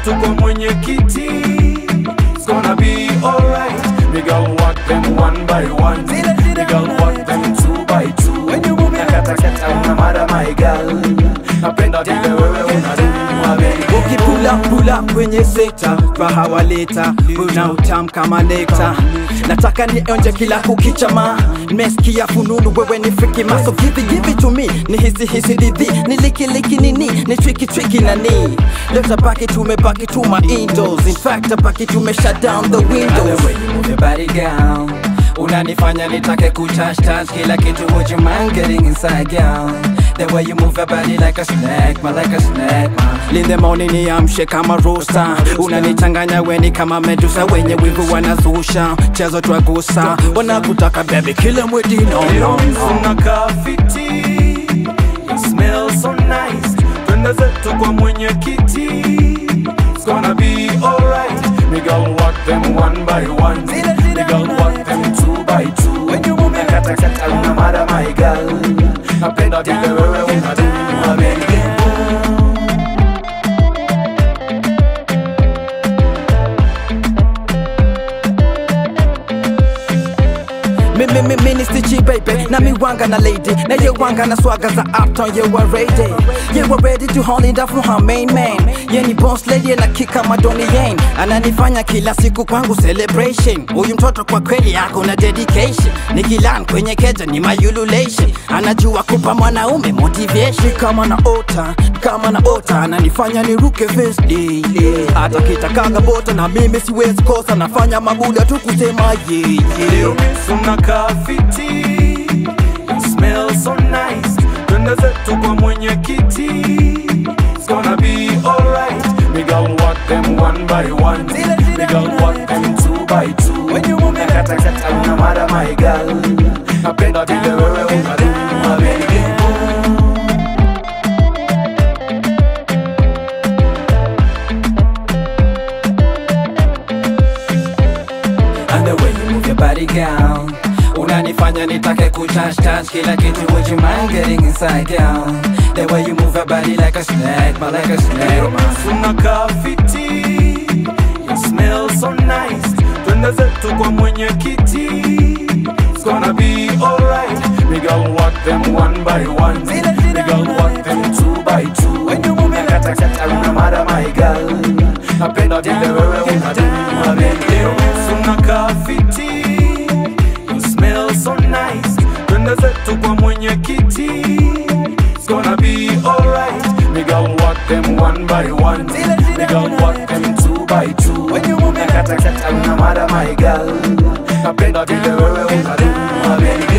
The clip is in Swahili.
zetu kwa mwenyekiti It's gonna be alright We gon' walk them one by one We gon' walk them two by two Nakatakata una mara my girl Napenda vile wewe unaduma baby ukipula pula kwenye sekta raha waleta una utam kama nekta nataka nionje kila kukichama nimesikia fununu wewe ni friki maso give it, give it to me ni hisi hisi didhi ni liki liki nini ni tricky tricky nani leo tabaki tumebaki tu ma indoors in fact tabaki tume shut down the And windows the way you move your body girl Unanifanya nitake kutouch touch kila kitu Would you mind getting inside girl The way you move your body like a snack man like a snack man In the morning niamshe kama rosta unanichanganya weni kama medusa wenye wivu wanazusha chezo twagusa wanakutaka baby kila mwedi no, no, no. unakaa fiti You smell so nice twende zetu kwa mwenyekiti It's gonna be alright We gon' walk them one by one We gon' walk them two by two Nakatakata una mara my girl Napenda vile wewe unaduma baby Mimi mimi ni stichi baby na miwanga na lady na ye wanga na swaga za uptown ye wa ready ye wa ready to hold it up for her main man ye ni boss lady na kika madoni yen ananifanya kila siku kwangu celebration huyu mtoto kwa kweli yako na dedication ni kilan kwenye keja ni mayululation anajua kupa mwanaume motivation kama na ota kama na ota ananifanya niruke vest daily hata kitakaga bota na mimi siwezi kosa nafanya mabuda tu kusema ye yeah, Leo yeah. miss unakaa fiti You smell so nice Twende zetu kwa mwenyekiti It's gonna be alright We gon' walk them one by one We gon' walk them two by two Nakatakata una mara my girl Napenda vile wewe unaduma baby And the way you move your body girl Unanifanya nitake kutouch touch kila kitu Would you mind getting inside girl The way you move your body like a snack Man like a snack man Unakaa fiti You smell so nice Twende zetu kwa mwenyekiti It's gonna be alright We gon' walk them one by one We gon' walk them two by two Nakatakata una mara my girl Napenda vile wewe unaduma baby Leo unakaa fiti You smell so nice Twende zetu kwa mwenyekiti It's gonna be alright We gon' walk them one by one We gon' walk them two by two Nakatakata una mara my girl Napenda vile wewe unaduma baby